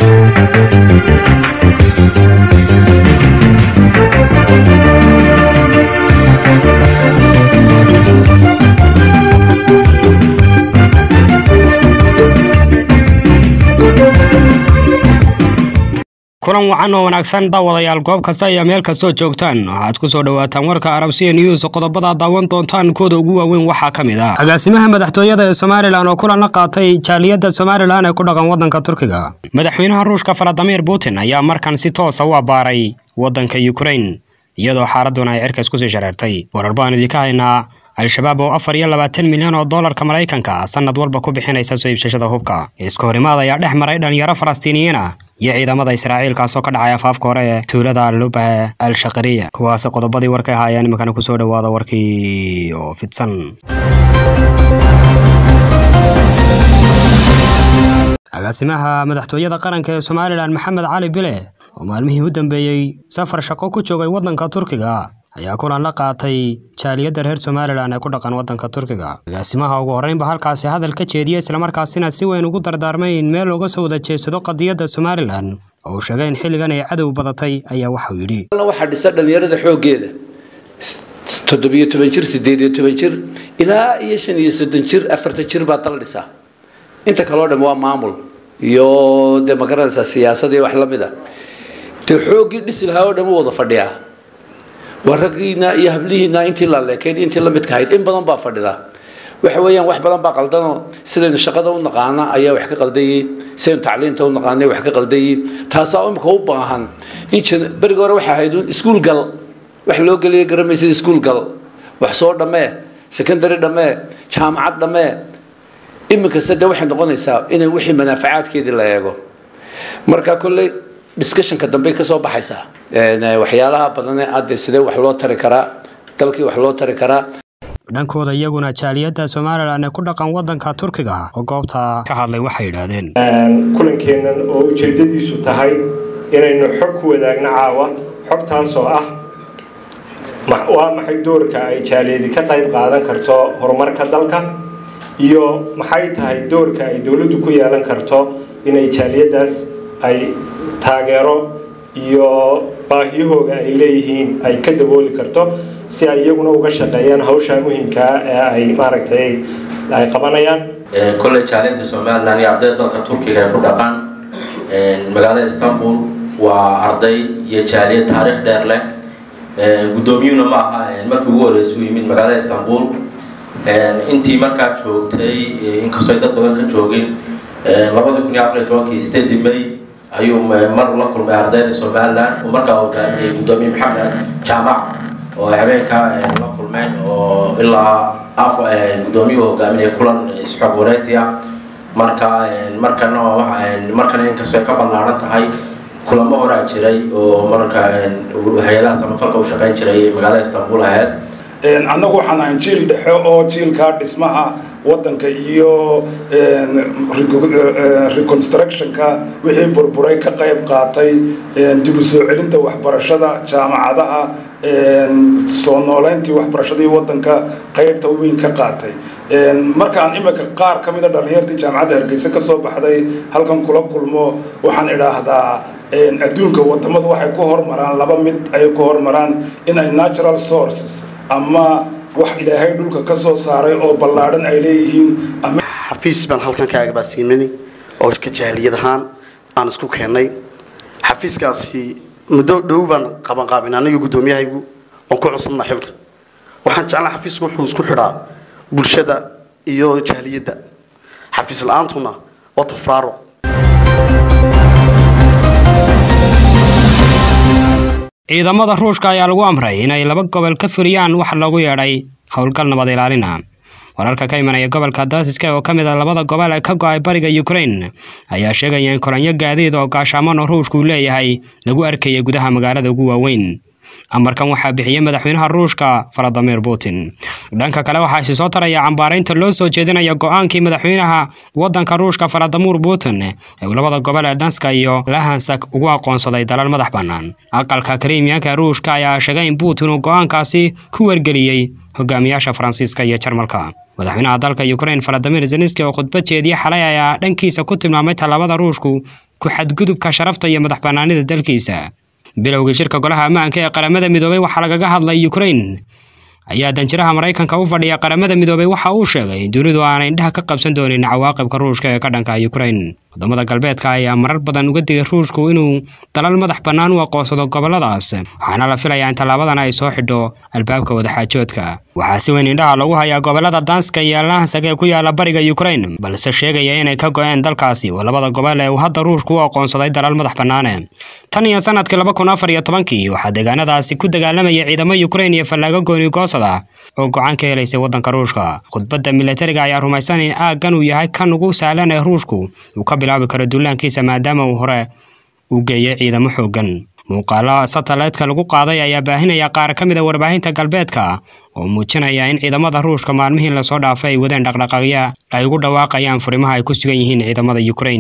kulan wacan oo wanaagsan daawadayaal goob kasta iyo meel kastoo joogtaan waxaad ku soo dhawaataan warka arabsiya news qodobada daawan doontaan kooda ugu waaweyn waxaa ka mid ah agaasimaha madaxtooyada ee somalilan oo kulan la qaatay jaaliyadda somalilan ee ku dhaqan waddanka turkiga madaxweynaha ruushka faladimir putin ayaa markan si toosa u abbaaray waddanka ukrain iyadoo xaaladuna ay cirka iskusii shareertay warar baan idinka haynaa al-shabaab oo afar iyo labaatan milyan oo doolarka maraykanka sanad walba ku bixinaysa soo iibsashada hubka iska horimaad ayaa dhex maray dhalinyaro falastiiniyiin ah iyo ciidamada israa'iil kaasoo ka dhacay afaafka hore ee tuulada lubahe al shaqariya kuwaasi qodobadii warkay ahaayeen iminkana kusoo dhawaada warkii oo fidsan agaasimaha madaxtooyada qaranka ee somalilan maxamed cali bile oo maalmihii u dambeeyey safar shaqo ku joogay waddanka turkiga ayaa kulan la qaatay jaaliyadda reer somalilan ee ku dhaqan waddanka turkiga agaasimaha ugu horreynba halkaasi hadal ka jeediyey islamarkaasina si weyn ugu dardaarmay in meel looga soo wada jeedsado qadiyadda somalilan oo uu sheegay in xilligan ay cadow badatay ayaa waxauu yidhi waxaa dhisa dhallinyarada xooggeeda toddobiyo toban jir sideed iyo toban jir ilaa iyo shan iyo soddon jir afartan jir baa dal dhisaa inta kaleo dham waa maamul iyo dee magaranaysaa siyaasad iyo wax la mid a dee xooggii dhisi lahaa oo dhan u wada fadhiyaa waa raggiina iyo hablihiina intii la leekayd intii la midka ahayd in badan baa fadhida waxa weeyaan wax badan baa qaldanoo sidaynu shaqada u naqaana ayaa wax ka qaldayay sidaynu tacliinta u naqaanay wax ka qaldayay taasaa imika u baahan in beriga hore waxay ahayd iskuul gal wax loo geliya garamaysid iskuul gal wax soo dhammee secondary dhammee jaamacad dhammee iminkase dee waxay noqonaysaa inay wixii manaafacaadkeedii la eego marka kolley discussionka dambe kasoo baxaysaa waxyaalaha badane adde sidee wax loo tari karaa dalkii wax loo tari karaa dhankooda iyaguna jaaliyadda somalilan ee ku dhaqan waddanka turkiga oo goobta ka hadlay waxay yidhaahdeen kulankeennan oo ujeeddadiisu tahay inaynu xog ku wadaagno caawa xogtaasoo ah waa maxay doorka ay jaaliyadi ka qayb qaadan karto horumarka dalka iyo maxay tahay doorka ay dowladdu ku yeelan karto inay jaaliyaddaas ay taageero iyo baahiyahooga ay leeyihiin ay ka dabooli karto si ay iyaguna uga shaqeeyaan hawsha muhimkaa ee ay maaragtay ay qabanayaan kolley jaaliyadda somalilan iyo ardayda dalka turkiga ee ku dhaqan magaalada istanbul waa arday iyo jaaliyad taariikh dheer leh guddoomiyuhuna ma aha markii ugu horreysay u yimid magaalada istanbul intii markaa joogtay inkastoo dad badan ka joogin labada kun iyo afar iyo tobankii sideedii may ayuu mar la kulmay ardayda somalilan uu markaa hogaamiyey guddoomiye maxamed jaamac oo ay habeenka la kulmeen oo ilaa af guddoomiyuhu hogaaminaya kulan isxog waraysiya marka markana markana inkastoo ay ka ballaaran tahay kulamo horaa jiray oo marka hay-adaha samafalka u shaqayn jiray magaalada istanbul ahayd annagu waxaan ahayn jiil dhexe oo jiilkaa dhismaha waddanka iyo reconstructionka wixii burburay ka qayb qaatay dib u soo celinta waxbarashada jaamacadaha soo nooleyntii waxbarashadii waddanka qaybta weyn ka qaatay markaan imika qaar ka mida dhallinyartii jaamacadda hargeysa ka soo baxday halkan kula kulmo waxaan idhaahdaa adduunka wadamadu waxay ku hormaraan laba mid ay ku hormaraan inay natural sources ama wax ilaahay dhulka ka soo saaray oo ballaadhan ay leeyihiin xafiis baan halkan ka agbaasiinani oo ka jaaliyad ahaan aan isku keennay xafiiskaasi muddo dhow baan qabanqaabin aniga guddoomiyahaygu oon ku cusubna xilka waxaan jeclaa xafiisku wuxuu isku xidhaa bulshada iyo jaaliyadda xafiis la-aantuna waa tafraaruq ciidamada ruushka ayaa lagu amray inay laba gobol ka fuliyaan wax loogu yeedhay howlgal nabad ilaalina wararka ka imanaya gobolka daasiska oo ka mid a labada gobol ee ka go-ay bariga ukrain ayaa sheegaya in kolanyo gaadiid oo gaashaaman oo ruushku leeyahay lagu arkayay gudaha magaalada ugu waaweyn amarkan waxaa bixiyey madaxweynaha ruushka valadimir putin dhanka kale waxaa isi soo taraya cambaaraynta loo soo jeedinaya go-aankii madaxweynaha waddanka ruushka valadimir putin ee labada gobol ee dhanska iyo lahansak ugu aqoonsaday dalal madax bannaan aqalka krimiyanka ruushka ayaa sheegay in putin uu go-aankaasi ku wargeliyey hogaamiyaasha faransiiska iyo jarmalka madaxweynaha dalka ukrain valadimir zelenski oo khudbad jeediye xalay ayaa dhankiisa ku tilmaamay tallaabada ruushku ku xadgudubka sharafta iyo madax bannaanida dalkiisa bilowgii shirka golaha ammaanka ee qaramada midoobay waxaa lagaga hadlay ukrain ayaa danjiraha maraykanka u fadhiya qaramada midoobay waxa uu sheegay in dunidu aanay indhaha ka qabsan doonin cawaaqibka ruushka ee ka dhanka ukrain wadamada galbeedka ayaa marar badan uga digay ruushku inuu dalal madax bannaan u aqoonsado goboladaas waxaana la filayaa in tallaabadan ay soo xidho albaabka wadaxaajoodka waxaa si weyn indhaha lagu hayaa gobolada danska iyo lahansak ee ku yaala bariga ukrain balse sheegaya inay ka go-een dalkaasi oo labada gobol ee uu hadda ruushku u aqoonsaday dalal madax bannaane tan iyo sanadkii laba kun afar iyo tobankii waxaa deegaanadaasi ku dagaalamaya ciidamo ukrain iyo fallaago gooni goosada oo go-aan ka helaysay waddanka ruushka khudbadda milatariga ayaa rumaysan in aaggan uu yahay kan ugu sahlan ee ruushku uu ka bilaabi karo duulaankiisa maadaama uu hore u geeyay ciidamo xooggan muuqaalo satellite-ka lagu qaaday ayaa baahinaya qaar ka mid a warbaahinta galbeedka oo muujinaya in ciidamada ruushka maalmihii lasoo dhaafay ay wadeen dhaqdhaqaaqya ay ugu dhawaaqayaan furimaha ay ku sugan yihiin ciidamada ukrain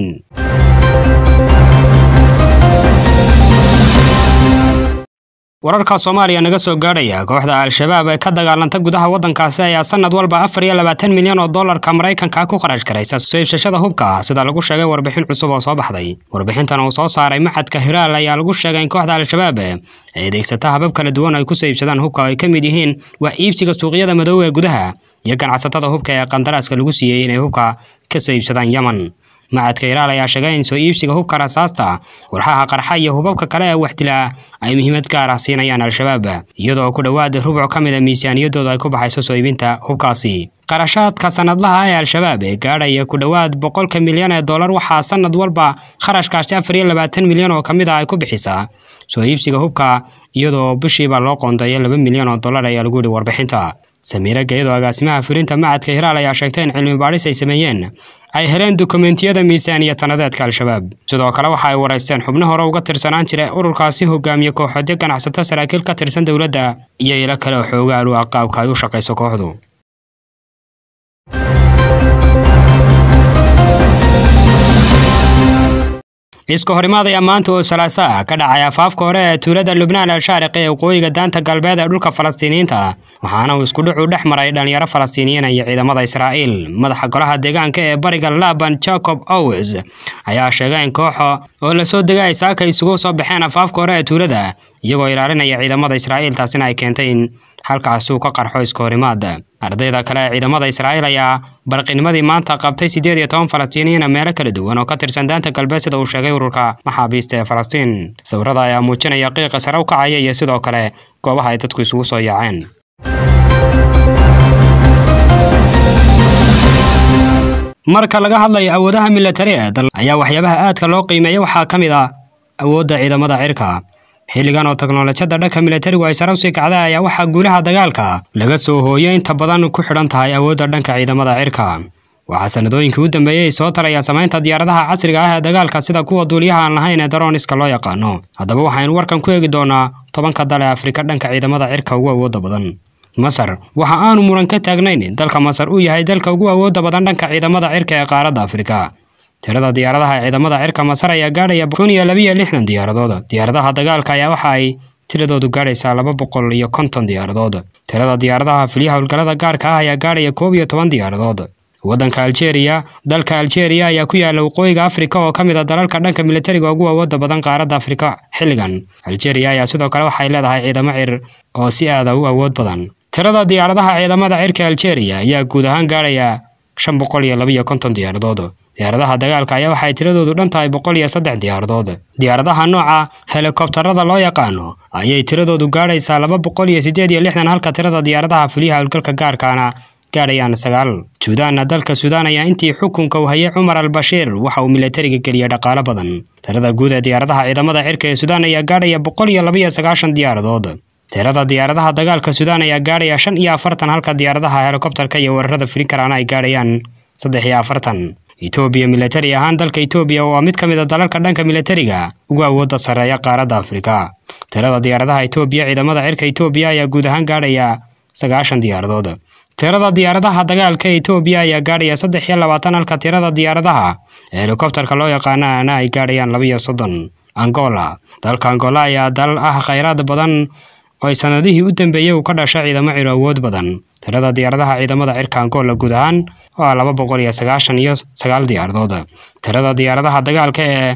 wararka soomaaliya naga soo gaadhaya kooxda al-shabaab ee ka dagaalanta gudaha waddankaasi ayaa sanad walba afar iyo labaatan milyan oo dollarka maraykanka ku kharash garaysa soo iibsashada hubka sida lagu sheegay warbixin cusub oo soo baxday warbixintan uu soo saaray maxadka hiraal ayaa lagu sheegay in kooxda al-shabaab ay adeegsata habab kala duwan ay kusoo iibsadaan hubka oo ay ka mid yihiin waa iibsiga suuqyada madow ee gudaha iyo ganacsatada hubka ee qandaraaska lagu siiyey inay hubka ka soo iibsadaan yeman macadka hiraal ayaa sheegay in soo iibsiga hubka rasaasta walxaha qarxa iyo hubabka kale ee waxdilaa ay muhiimad gaar ah siinayaan al-shabaab iyadoo ku dhowaad rubuc ka mid a miisaaniyadooda ay ku baxayso soo iibinta hubkaasi qarashaadka sanadlaha ee al-shabaab ee gaadhaya ku dhowaad boqolka milyan ee dollar waxaa sanad walba kharashkaasi afar iyo labaatan milyan oo ka mid ah ay ku bixisaa soo iibsiga hubka iyadoo bishiiba loo qoondeeyo laba milyan oo dollar ayaa lagu yihi warbixinta samiire gayadoo agaasimaha fulinta macadka hiraal ayaa sheegtay in cilmi baadhis ay sameeyeen ay heleen dukumentiyada miisaaniya tanadeedka al-shabaab sidoo kale waxa ay waraysteen xubno hore uga tirsanaan jira ururkaasi hogaamiye kooxoodyo ganacsato saraakiil ka tirsan dowladda iyo ilo kale oo xoogaal u ah qaabka ay u shaqayso kooxdu iska horimaad ayaa maanta oo salaaso ah ka dhacay afaafka hore ee tuulada lubnaan al-shaariqi ee waqooyiga daanta galbeed ee dhulka falastiiniyiinta waxaana uu isku dhucu dhex maray dhalinyaro falastiiniyiin iyo ciidamada israa'iil madaxa golaha deegaanka ee bariga laban jacob owes ayaa sheegay in kooxa oo lasoo degay ay saaka isugu soo baxeen afaafka hore ee tuulada iyagoo ilaalinaya ciidamada israa'iil taasina ay keentay in halkaasi uu ka qarxo iska horimaad ardayda kale ee ciidamada israa'iil ayaa barqinimadii maanta qabtay siddeed iyo toban falastiiniyiina meelo kala duwan oo ka tirsan daanta galbeed sida uu sheegay ururka maxaabiista ee falastiin sawirada ayaa muujinaya qiiqa sare u kacaya iyo sidoo kale goobaha ay dadku isugu soo yaaceen marka laga hadlayo awoodaha milatari ee dal ayaa waxyaabaha aadka loo qiimeeya waxaa ka mid ah awoodda ciidamada cirka xilligan oo teknolojiyadda dhanka militarigu ay sare usii kacday ayaa waxaa guulaha dagaalka laga soo hooyo inta badan ku xidhan tahay awoodda dhanka ciidamada cirka waxaa sanadooyinkii u dambeeyey soo taraya samaynta diyaaradaha casriga ah ee dagaalka sida kuwa duuliyaha aan lahayn ee daroniska loo yaqaano haddaba waxaynu warkan ku eegi doonaa tobanka dal ee afrika dhanka ciidamada cirka ugu awoodda badan masar waxa aanu muran ka taagnayn in dalka masar uu yahay dalka ugu awoodda badan dhanka ciidamada cirka ee qaaradda afrika tirada diyaaradaha ee ciidamada cirka masar ayaa gaadhaya kun iyo labiyo lixdan diyaaradood diyaaradaha dagaalka ayaa waxa ay tiradoodu gaadhaysaa laba boqol iyo konton diyaaradood tirada diyaaradaha filyaha howlgallada gaarka ah ayaa gaadhaya koob iyo toban diyaaradood waddanka aljeeriya dalka aljeeriya ayaa ku yaala waqooyiga afrika oo ka mid a dalalka dhanka militariga ugu awoodda badan qaaradda afrika xilligan aljeeriya ayaa sidoo kale waxay leedahay ciidamo cir oo si aada u awood badan tirada diyaaradaha ciidamada cirka aljeeriya ayaa guud ahaan gaadhaya shan boqol iyo labiyo konton diyaaradood diyaaradaha dagaalka ayaa waxay tiradoodu dhan tahay boqol iyo saddex diyaaradood diyaaradaha nooca helikobtarada loo yaqaano ayay tiradoodu gaadhaysaa laba boqol iyo siddeed iyo lixdan halka tirada diyaaradaha fuliyaha howlgalka gaarkaana gaadhayaan sagaal suudaanna dalka suudaan ayaa intii xukunka uu hayay cumar al bashiir waxa uu milatariga geliyay dhaqaalo badan tirada guud ee diyaaradaha ciidamada cirka ee suudaan ayaa gaadhaya boqol iyo labiyo sagaashan diyaaradood tirada diyaaradaha dagaalka suudaan ayaa gaadhaya shan iyo afartan halka diyaaradaha helikobtarka iyo weerarada fulin karaana ay gaadhayaan saddex iyo afartan etoobiya milatari ahaan dalka etoobiya waa mid ka mid a dalalka dhanka milatariga ugu awoodda sarreeya qaaradda afrika tirada diyaaradaha etoobiya ciidamada cirka etoobiya ayaa guud ahaan gaadhaya sagaashan diyaaradood tirada diyaaradaha dagaalka etoobiya ayaa gaadhaya saddex iyo labaatan halka tirada diyaaradaha helikobtarka loo yaqaanaana ay gaadhayaan labiyo soddon angola dalka angola ayaa dalal ah khayraad badan oo ay sanadihii u dambeeyey uu ka dhashay ciidamo ciro awood badan tirada diyaaradaha ciidamada cirka angola guud ahaan waa laba boqol iyo sagaashan iyo sagaal diyaaradood tirada diyaaradaha dagaalka ee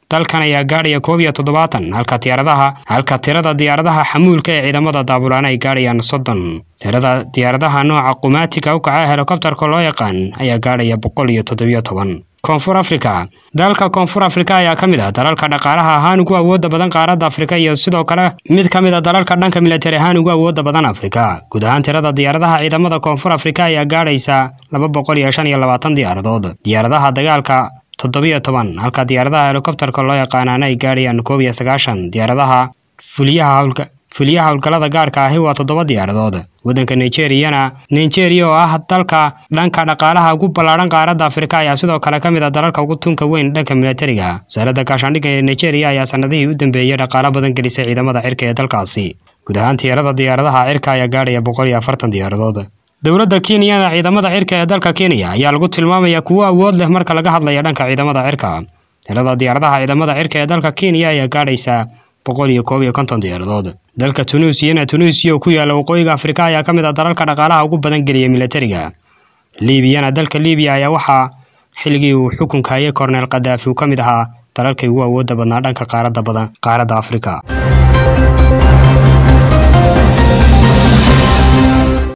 dalkan ayaa gaadhaya koob iyo toddobaatan halka diyaaradaha halka tirada diyaaradaha xamuulka ee ciidamada daabulaan ay gaadhayaan soddon tirada diyaaradaha nooca qumaatiga u kaca helikobtarka loo yaqaan ayaa gaadhaya boqol iyo toddobiyo toban koonfur afrika dalka koonfur afrika ayaa ka mid ah dalalka dhaqaalaha ahaan ugu awooda badan qaaradda afrika iyo sidoo kale mid ka mid a dalalka dhanka militari ahaan ugu awooda badan afrika guud ahaan tirada diyaaradaha ciidamada koonfur afrika ayaa gaadhaysa laba boqol iyo shan iyo labaatan diyaaradood diyaaradaha dagaalka toddobiyo toban halka diyaaradaha helikobtarka loo yaqaanaana ay gaadhayaan koob iyo sagaashan diyaaradaha fuliyaha howlka fuliyaha howlgallada gaarka ahi waa toddoba diyaaradood waddanka nigeriyana nigeria oo ah dalka dhanka dhaqaalaha ugu ballaadhan qaaradda afrika ayaa sidoo kale ka mid ah dalalka ugu tunka weyn dhanka militariga wasaaradda gaashaandhigga ee nigeria ayaa sanadihii u dambeeyey dhaqaalo badan gelisay ciidamada cirka ee dalkaasi guud ahaan tirada diyaaradaha cirka ayaa gaadhaya boqol iyo afartan diyaaradood dowladda kenyana ciidamada cirka ee dalka kenya ayaa lagu tilmaamaya kuwo awood leh marka laga hadlaya dhanka ciidamada cirka tirada diyaaradaha ciidamada cirka ee dalka kenya ayaa gaadhaysa boqol iyo koob iyo konton diyaaradood dalka tunuusiyana tunuusiya oo ku yaalla waqooyiga afrika ayaa ka mid ah dalalka dhaqaalaha ugu badan geliya militariga liibiyana dalka liibiya ayaa waxaa xilligii uu xukunka hayay korneel kadaafi uu ka mid ahaa dalalkay ugu awoodda badnaa dhanka qaaradda badan qaaradda afrika